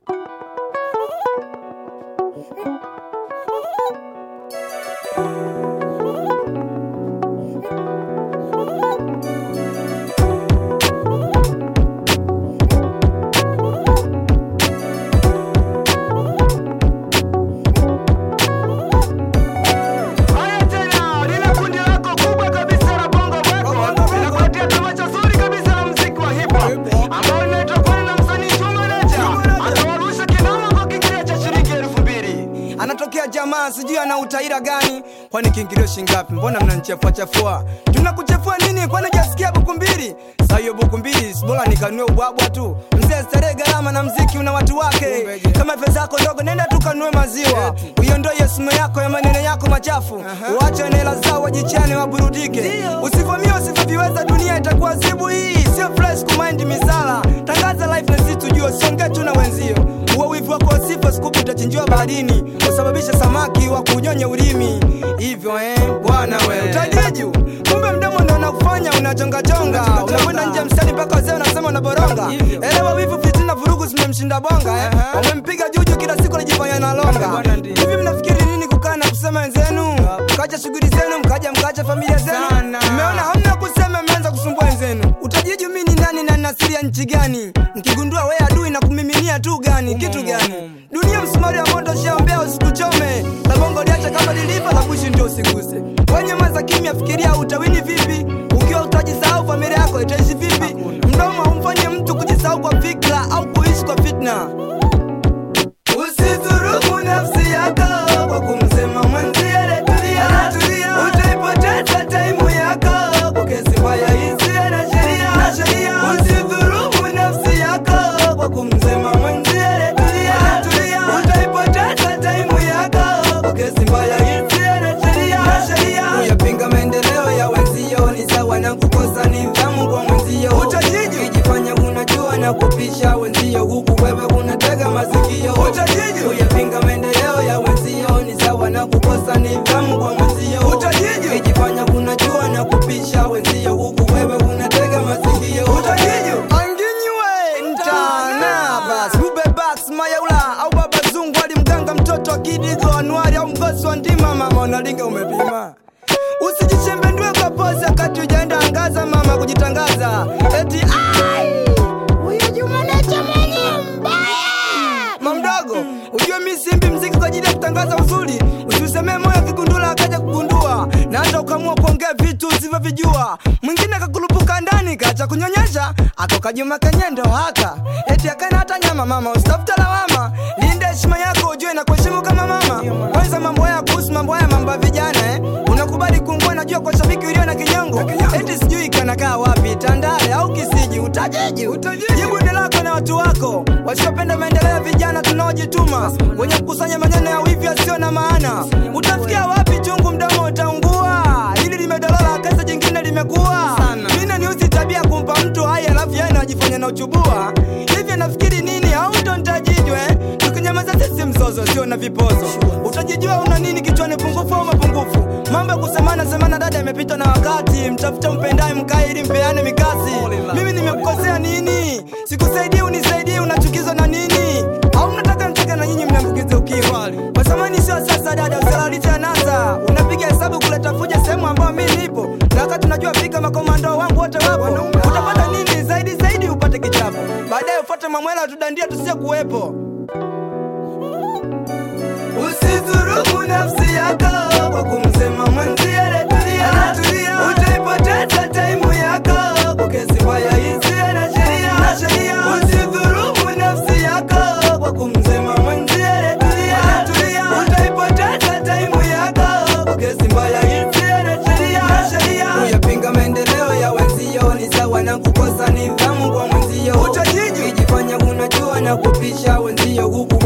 Haya tena, lile kundi lako kubwa kabisa la Bongo Records linakuletea tamasha zuri kabisa la muziki wa hip hop ambao linaitwa kwani na msanii Chuma Nature atawarusha kinoma kwa kiingilio cha shilingi elfu mbili. anatokea jamaa sijui ana utaira gani kwani kiingilio shingapi mbona mnanichafua chafua tunakuchafua nini kwani jasikia buku mbili saa hiyo buku mbili bora nikanue ubwabwa tu mzee starehe gharama na mziki una watu wake kama pesa yako ndogo nenda tukanue maziwa uiondoe simu yako ya maneno yako machafu uache na hela zao wajichane waburudike usivamia usivyoviweza dunia itakuwa zibu hii sio fresh kumind misala tangaza life na sisi tujue songe tu na wenzio uwe wivu wako sifa sikupu utachinjiwa baharini usababisha samaki wa kunyonya ulimi hivyo eh bwana we utajiju kumbe mdomo ndo unakufanya unajongajonga unakwenda nje mstari mpaka wazee unasema unaboronga elewa wivu fitina vurugu zimemshinda bonga eh wamempiga juju kila siku anajifanya na longa hivi mnafikiri nini kukaa na kusema wenzenu mkacha shughuli zenu mkaja mkacha familia zenu mmeona hamna kusema mmeanza kusumbua wenzenu utajiju mi ni nani na nasiri ya nchi gani mkigundua we adui na kumiminia tu gani kitu gani dunia msumari wa moto shaombea usikuchome la bongo liacha kama lilivyo la kuishi ndio usiguse wenye maza kimya fikiria utawini vipi ukiwa utajisahau familia yako itaishi vipi mdomo haumfanye mtu kujisahau kwa fikra au kuishi kwa fitna Usidhurumu nafsi yako kwa kumsema mwenzie letulia, utaipoteza taimu yako kwa kesi mbaya isiyo na sheria. Usidhurumu nafsi yako kwa kumsema mwenzie letulia, utaipoteza taimu yako kwa kesi mbaya isiyo na sheria. Kuyapinga maendeleo ya wenzio ni sawa na kukosa nidhamu kwa mwenzio. Utajiji ukijifanya unajua na kupisha wenzio, huku wewe unatega masikio. Utajiji kuyapinga maendeleo ya wenzio ni sawa na kukosa nidhamu kwa mwenzio. Utajiji ukijifanya unajua na kupisha wenzio, huku wewe unatega masikio. Utajiji anginywe ntana basi ube bas mayaula au baba zungu ali mganga mtoto akidigo anuari au mgosi wa ndima mama unalinga umepima usijichembendue kwa pozi wakati ujaenda angaza mama kujitangaza eti ai Huyu Juma Nature mwenye mbaya. mamdogo ujue mi simbi mziki kwa ajili ya kutangaza uzuri usiusemee moyo kigundula akaja kugundua na hata ukamua kuongea vitu usivyovijua mwingine akakurupuka ndani kacha kunyonyesha akokajuma kenyendo haka eti akana hata nyama mama usitafuta lawama linda heshima yako ujue na kuheshimu kama mama kwanza mambo haya kuhusu mambo haya mambo ya vijana eh? unakubali kuungua najua kwa shabiki ulio na kinyongo eti sijui kanakaa wapi tandale au kisiji utajiji jibu ni lako na watu wako wasiopenda maendeleo ya vijana tunaojituma wenye kukusanya maneno ya wivi yasiyo na maana utafikia wapi chungu mdomo utaungua hili limedolola kesa jingine limekuwa mine niuzi tabia kumpa mtu hai alafu yeye anajifanya na uchubua hivi nafikiri nini au ndo ntajijwe tukinyamaza sisi mzozo sio na vipozo utajijua una nini kichwani pungufu au mapungufu mambo ya kusemana semana dada imepitwa na wakati mtafuta mpendaye mkae ili mpeane mikasi mimi nimekukosea nini sikusaidii unisaidii unachukizwa na nini au mnataka mtaka na nyinyi mniambukize ukimwi kwa zamani sio sasa dada usalalitia nasa unapiga hesabu kuleta fuja sehemu ambayo mi nipo na wakati unajua fika makomando wangu wote wapo utapata nini zaidi zaidi upate kichapo baadaye ufuate mamwela tudandia tusie kuwepo Usidhurumu nafsi yako kwa kumsema mwenzie letulia, utaipoteza taimu yako kwa kesi mbaya isiyo na sheria. Usidhurumu nafsi yako kwa kumsema mwenzie letulia, utaipoteza taimu yako kwa kesi mbaya isiyo na sheria. Kuyapinga maendeleo ya wenzio ni sawa na kukosa nidhamu kwa mwenzio. Utajiji ukijifanya unajua na kupisha wenzio huku